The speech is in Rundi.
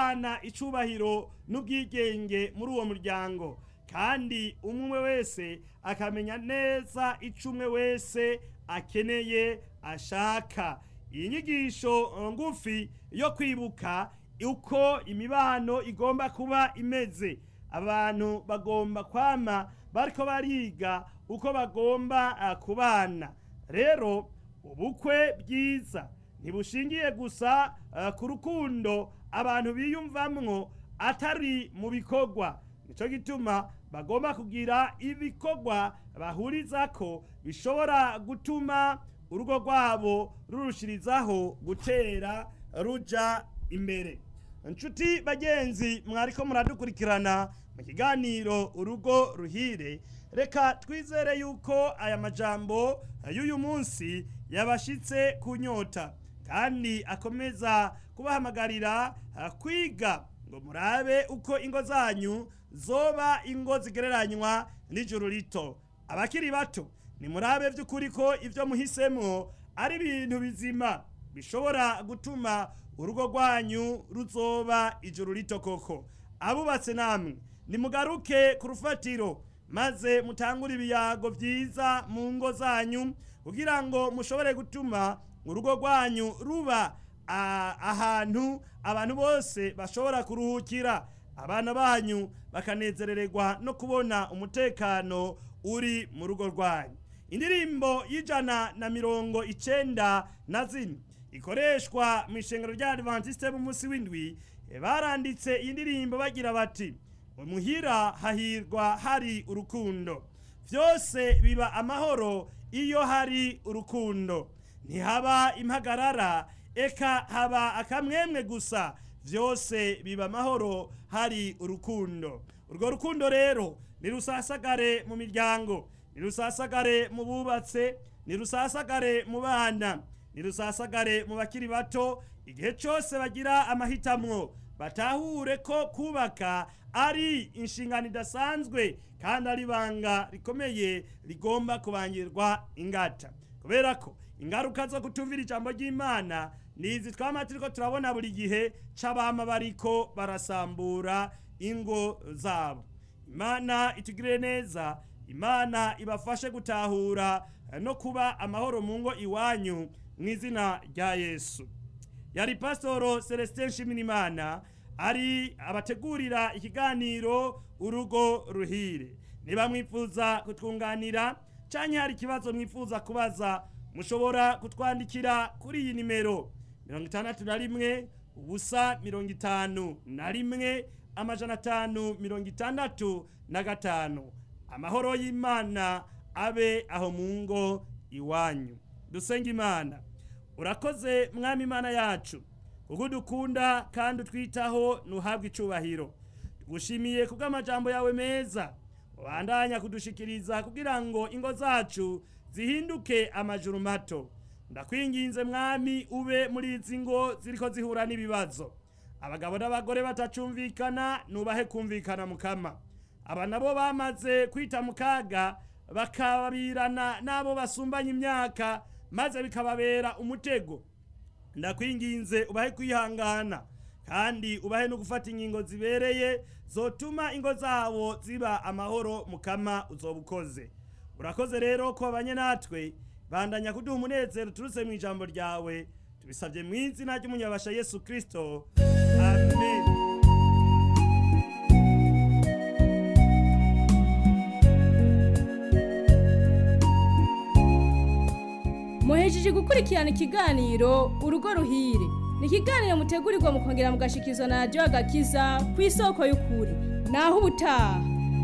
guhana icubahiro n'ubwigenge muri uwo muryango kandi umwe wese akamenya neza ico umwe wese akeneye ashaka iyi nyigisho ngufi yo kwibuka uko imibano igomba kuba imeze abantu bagomba kwama bariko bariga uko bagomba uh, kubana rero ubukwe bwiza ntibushingiye gusa uh, ku rukundo abantu biyumvamwo atari mu bikorwa nico gituma bagomba kugira ibikorwa bahurizako bishobora gutuma urugo rwabo rurushirizaho gutera ruja imbere nshuti bagenzi mwariko muradukurikirana mu kiganiro urugo ruhire reka twizere yuko aya majambo y'uyu munsi yabashitse kunyota kandi akomeza kubahamagarira kwiga ngo murabe uko ingo zanyu zoba ingo zigereranywa n'ijuru rito abakiri bato nimurabe by'ukuri ko ibyo muhisemwo ari ibintu bizima bishobora gutuma urugo rwanyu ruzoba ijuru rito koko abubatse namwe nimugaruke ku rufatiro maze mutangure ibiyago byiza mu ngo zanyu kugira ngo mushobore gutuma urugo rwanyu ruba ahantu abantu bose bashobora kuruhukira abana banyu bakanezerererwa no kubona umutekano uri mu rugo rwanyu indirimbo y'ijana na mirongo icenda na zine ikoreshwa mu ishengero rya adventiste b'umunsi w'indwi baranditse iyi ndirimbo bagira bati muhira hahirwa hari urukundo byose biba amahoro iyo hari urukundo ntihaba impagarara eka haba akamwemwe gusa byose biba amahoro hari urukundo urwo rukundo rero nirusasagare mu miryango nirusasagare mu bubatse nirusasagare mu bana nirusasagare mu bakiri bato igihe cyose bagira amahitamwo batahure ko kubaka ari inshingano idasanzwe kandi ari ibanga rikomeye rigomba kubangirwa ingata kubera ko ingaruka zo kutumvira ijambo ry'imana nizi twama turiko turabona buri gihe c'abama bariko barasambura ingo zabo imana itugirire neza imana ibafashe gutahura no kuba amahoro mu ngo iwanyu mu izina rya yesu yari pasitoro celestin nshimirimana ari abategurira ikiganiro urugo ruhire niba mwifuza kutwunganira cyangwa hari ikibazo mwifuza kubaza mushobora kutwandikira kuri iyi nimero mirongo itandatu na rimwe ubusa mirongo itanu na rimwe amajana atanu mirongo itandatu na gatanu amahoro y'imana abe aho mu ngo iwanyu dusenga imana urakoze mwami imana yacu kuko udukunda kandi utwitaho ntuhabwe icubahiro tugushimiye kubw'amajambo yawe meza ubandanya kudushikiriza kugira ngo ingo zacu zihinduke amajuru mato ndakwinginze mwami ube muri izi ngo ziriko zihura n'ibibazo abagabo n'abagore batacumvikana nubahe kumvikana mukama aba nabo bamaze kwita mu kaga bakabirana n'abo basumbanya imyaka maze bikababera umutego ndakwinginze ubahe kwihangana kandi ubahe no gufata ingingo zibereye zotuma ingo zabo ziba amahoro mukama uzoba ukoze urakoze rero ko babanye natwe bandanya kuduha umunezero turutse mu ijambo ryawe tubisabye mu izina ry'umunyabasha yesu kirisito amen muhejeje gukurikirana ikiganiro urugo ruhire ni ikiganiro mutegurirwa mukongera mugashikizwa na radiyo agakiza ku isoko y'ukuri naho ubutaha